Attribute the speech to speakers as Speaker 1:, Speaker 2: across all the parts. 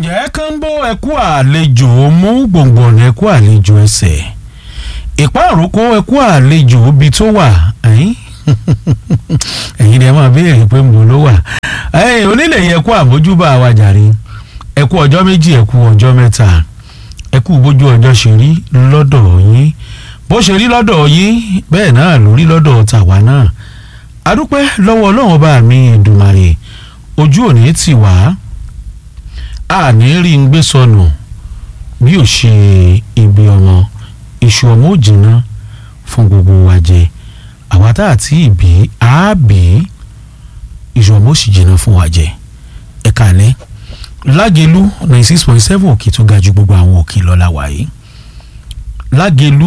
Speaker 1: ǹjẹ́ kánbó ẹkú àlejò mú gbòǹgbòǹ ẹkú àlejò ẹsẹ̀ ìpá àrókò ẹkú àlejò ibi tó wà ẹ̀yìn ẹ̀yìn ni ẹ máa béèrè pé mo ló wà ẹ̀yìn onílé yẹ kú àmójúbà wa jàre ẹkú ọjọ́ méjì ẹkú ọjọ́ mẹ́ta ẹkú bójú ọjọ́ ṣe rí lọ́dọ̀ yín bó ṣe rí lọ́dọ̀ yín bẹ́ẹ̀ náà ló rí lọ́dọ̀ tàwa náà adúpẹ́ lọ́wọ́ ọlọ́run ọba mi Èdùmàrè ojú òní tì wá àní rí ń gbé sọnù bí ò ṣe ibi ọmọ iṣu ọmọ ò jìnnà fún gbogbo wa jẹ àwa tá àti ìbí àábí iṣu ọmọ ò sì jìnnà fún wa jẹ ẹ kàlẹ́ lágẹ̀lú ninety six point seven òkè tó ga ju gbogbo àwọn òkè lọ́la wáyé lágẹ̀lú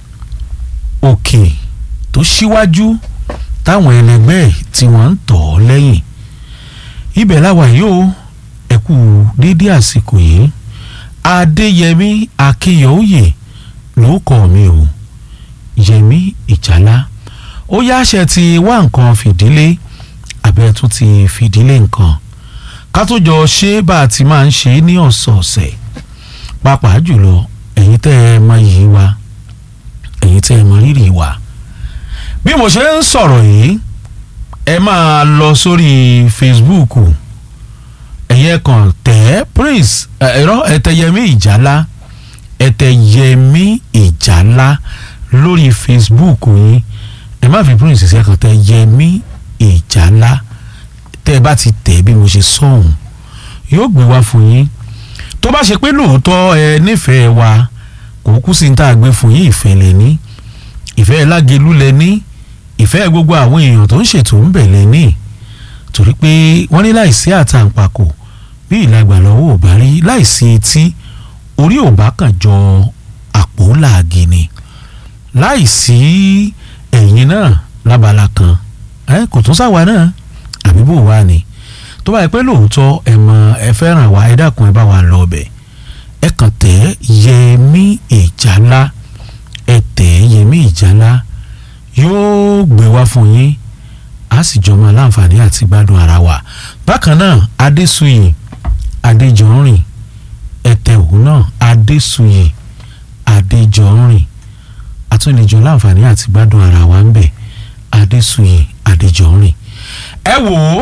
Speaker 1: òkè tó ṣíwájú táwọn ẹlẹgbẹ́ ẹ̀ tí wọ́n ń tọ̀ ọ́ lẹ́yìn ibẹ̀ láwa yóò ẹ kú dédé àsìkò yìí adéyẹmí akínyẹ̀wòye ló kọ́ mi o yẹmí ìjálá ó yáṣẹ ti wá nǹkan fìdílé abẹ́ tún ti fìdílé nǹkan ká tó jọ ṣe bá a ti máa ń ṣe ní ọ̀sọ̀ọ̀sẹ̀ pàápàá jùlọ ẹ̀yin tẹ́ ẹ mọ yìí wa ẹ̀yin tẹ́ ẹ mọ rírì wa bí mo ṣe ń sọ̀rọ̀ yìí ẹ máa lọ sórí Facebook ẹ̀yẹ kan tẹ̀ Prince ẹ̀rọ ẹ̀tẹ̀yẹmí ìjálá ẹ̀tẹ̀yẹmí ìjálá lórí Facebook yín ẹ má fi Prince sí ẹ̀kan tẹ̀yẹmí ìjálá tẹ́ ẹ bá ti tẹ̀ bí mo ṣe sọ̀hún yóò gbé wá fún yín tó bá ṣe pé lóòótọ́ ẹ nífẹ̀ẹ́ wa kò kú sí ní tá a gbé fún yín ìfẹ́ lẹ́ní ìfẹ́ lágelú lẹ́ní ìfẹ́ gbogbo àwọn èèyàn tó ń ṣètò ń bẹ̀ lẹ́ní torí pé wọ́n ní láìsí àtàǹpàkò bí ìlàgbà lọ́wọ́ ò bá rí láìsí etí orí ò bá kàn jọ àpò làágì ni láìsí ẹ̀yìn náà lábala kan ẹ kò tún sáwa náà àbí bò wá ni tó bá yẹ pé lóòótọ́ ẹ mọ ẹ fẹ́ràn wa ẹ dákun ẹ bá wa lọ ọbẹ̀ ẹ kàn tẹ̀ Yẹmí Ìjálá ẹ tẹ̀ Yẹmí Ìjálá yóò gbé wá fún yín a sì jọ máa láǹfààní àti gbádùn ara wa bákan náà Adésuyè Adéjọrìn ẹtẹ òun náà Adésuyè Adéjọrìn àtúnlẹ̀jọ láǹfààní àti gbádùn ara wa ń bẹ̀ Adésuyè Adéjọrìn ẹ wò ó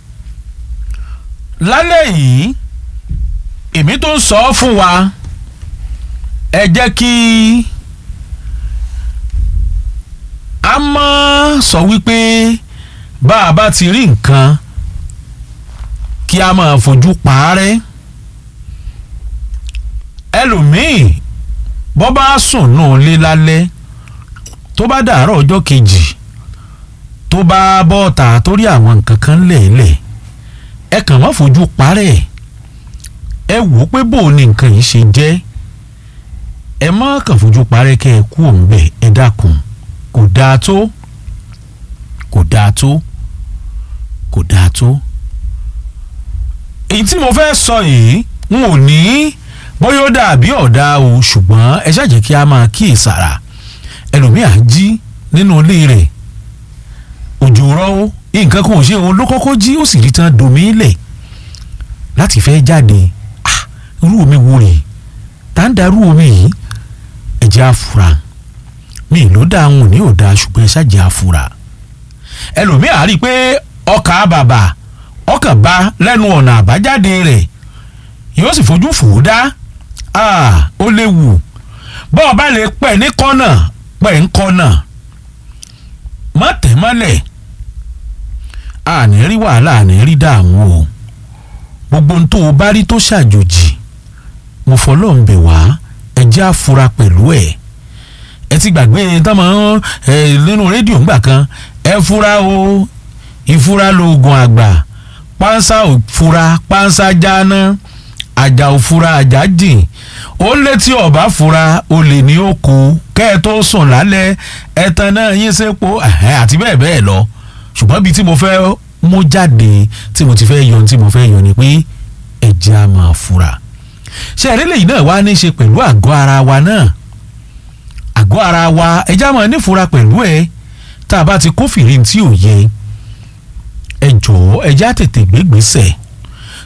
Speaker 1: lálẹ́ yìí èmi tó ń sọ fún wa ẹ jẹ́ kí a mọ̀ sọ wípé bá a bá ti rí nǹkan kí a máa fojú parẹ́ ẹlòmíì bọ́ bá sùn náà lé lálẹ́ tó bá dàárọ̀ ọjọ́ kejì tó bá bọ́ọ̀tà tó rí àwọn nǹkan kan lẹ̀ẹ́lẹ̀ ẹ kàn má fojú parẹ́ ẹ wò ó pé bò ní nǹkan yìí ṣe jẹ́ ẹ má kàn fojú parẹ́ kẹ́ ẹ kú òun bẹ̀ ẹ dákun kò dáa tó kò dáa tó kò dáa tó. èyí tí mo fẹ́ sọ yìí n ò ní bóyá ó dàbí ọ̀dà o ṣùgbọ́n ẹ ṣàjẹ́ kí a máa kíyèsára ẹlòmíà jí nínú ilé rẹ̀ òjò rọ́wọ́ nǹkan kan ò ṣe òun ló kọ́kọ́ jí ó sì rí tán domi lẹ̀ láti fẹ́ jáde ah irú omi wo rè tá ń darú omi yìí ẹ̀jẹ̀ àfúrà mi ló dáa ń ní ò dáa ṣùgbọ́n ẹ ṣàjẹ́ àfúrà ẹlòmíà rí i pé ọkà bàbà ọkàn bá lẹ́nu ọ̀nà àbájáde rẹ̀ yóò sì fojú fò ó dá ó léwu bọ́ọ̀ bá lè pẹ̀ ní kọ́nà pẹ̀ ń kọ́nà má tẹ̀ mọ́lẹ̀ àní rí wàhálà àní rí dààmú o gbogbo ohun tó o bá rí tó ṣàjòjì mo fọlọ́ ń bẹ̀ wá ẹ jẹ́ àfura pẹ̀lú ẹ̀ ẹ ti gbàgbé tán mọ́ ẹ nínú rédíò ńgbà kan ẹ fura o ìfura lóògùn àgbà pánsá òfura pánsá jáná àjà òfura àjà jìn ó létí ọba fura olè ní òkú kẹ́ ẹ tó sùn lálẹ́ ẹ̀tàn náà yín sépo àti bẹ́ẹ̀ bẹ́ẹ̀ lọ ṣùgbọ́n bíi tí mo fẹ́ mú jáde tí mo ti fẹ́ yọ tí mo fẹ́ yọ ni pé ẹ̀jẹ̀ á máa fura ṣé ẹ̀rẹ́lẹ̀ yìí náà wá ní í ṣe pẹ̀lú àgọ́ ara wa náà àgọ́ ara wa ẹ̀jẹ̀ á máa nífura pẹ̀lú ẹ̀ tá a bá ti kófìrí tí ò yẹ ẹ jọ̀ọ́ ẹ̀jẹ̀ á tètè gbégbèsè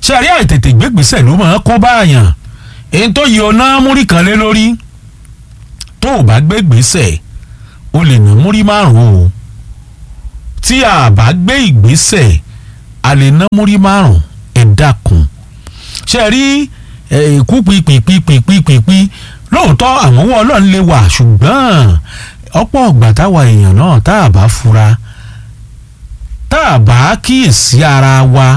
Speaker 1: ṣe àrí àìtètè gbégbèsè ló máa kó báyàn èyí tó yẹ ọ̀nà múrí kan lé lórí tó o bá gbégbèsè o lè ná múrí márùn-ún o tí a bá gbé ìgbésẹ̀ a lè ná múrí márùn-ún ẹ dákun ṣe rí ikú pípípípípípí lóòótọ́ àwọn owó ọlọ́run lè wà ṣùgbọ́n ọ̀pọ̀ ọ̀gbà táwa èèyàn náà tá a bá fura tá a bá kíyèsí ara wa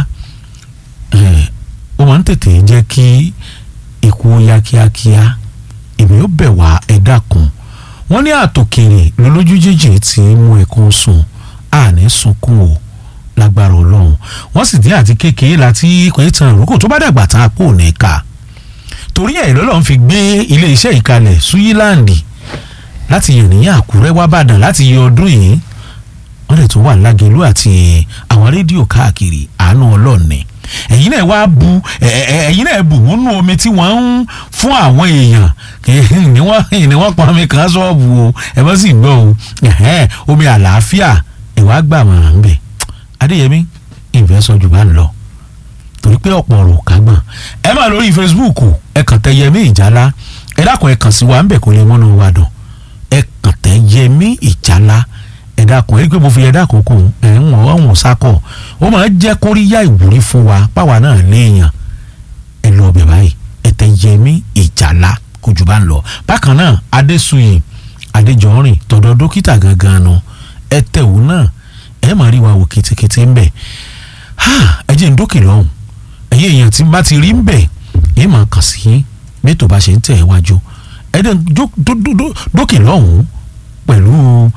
Speaker 1: ó máa ń tètè jẹ́ kí ikú ó yá kíákíá èmi ó bẹ̀ wá ẹ dákun wọ́n ní àtòkèrè lólójú jíjìn tí mú ẹkún sùn àní sunkún o lágbára ọlọ́run wọ́n sì dín àti kékeré láti kò ní tan ìrókò tó bá dàgbà tán àpò ní ká torí ẹ̀ lọ́lọ́run fi gbé ilé iṣẹ́ ìkalẹ̀ suyiláǹdì láti yànnìyàn àkúrẹ́ wá bàdàn láti yọ ọdún yìí wọ́n lè tún wà lágẹ̀lú àti àwọn rédíò káàkiri àánú ọlọ́ọ̀ni ẹ̀yin náà wá bu ẹ̀yin náà bù nínú omi tí wọ́n ń fún àwọn èèyàn ni wọ́n ni wọ́n pọn omi kan ṣọ́ọ̀bù o ẹ bá sì gbọ́ o omi àlàáfíà ìwà gbà wọ́n ń bẹ̀ adéyẹmí ìfẹ́ sọ jù bá ń lọ torí pé ọ̀pọ̀ ọ̀rọ̀ ká gbọ̀n ẹ máa lórí facebook ẹ kàn tẹ yẹmí ìjálá ẹ dákun ẹ kàn sí wa ń bẹ̀ kó lè mọ́nà wa dùn ẹ kàn tẹ yẹmí ìjálá ẹ dákun ẹ pé mo fi ẹ dákun kù ẹ ń wọ́n ọ̀hún sákọ̀ ó máa jẹ́ kóríyá ìwúrí fún wa páwa náà léèyàn ẹ lọ ọbẹ̀ báyìí ẹ tẹ yẹmí ìjálá kó jù bá ń lọ bákan náà adésuyè adéjọrin tọ̀dọ̀ dókítà gangan nu ẹ tẹ̀wò náà ẹ máa rí wa wò kétékété ń bẹ̀ ẹ jẹ́ ń dókè lọ́hùn ẹ̀yin èèyàn tí bá ti rí ń bẹ̀ ẹ máa kàn sí mẹ́tò bá ṣe ń tẹ̀ ẹ́ wájú ẹ dẹ́ dókè lọ́hùn pẹ̀lú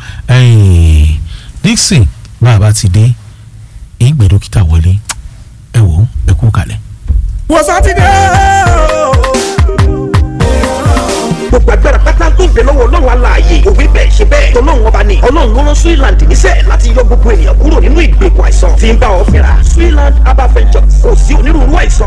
Speaker 1: Dixon bá a bá ti dé ìgbẹ́ dókítà wọlé ẹ wò ó ẹ kú kalẹ̀.
Speaker 2: wọ́n sátidé gbogbo agbára pátá tó ń bẹ lọ́wọ́ ọlọ́run aláàyè òwe bẹ́ẹ̀ ṣe bẹ́ẹ̀ tọ́lọ́run ọba ni ọlọ́run ló rán Switzerland níṣẹ́ láti yọ gbogbo ènìyàn kúrò nínú ìgbèkùn àìsàn tí ń bá ọ fínra Switzerland herbal ventures kò sí onírúurú àìsàn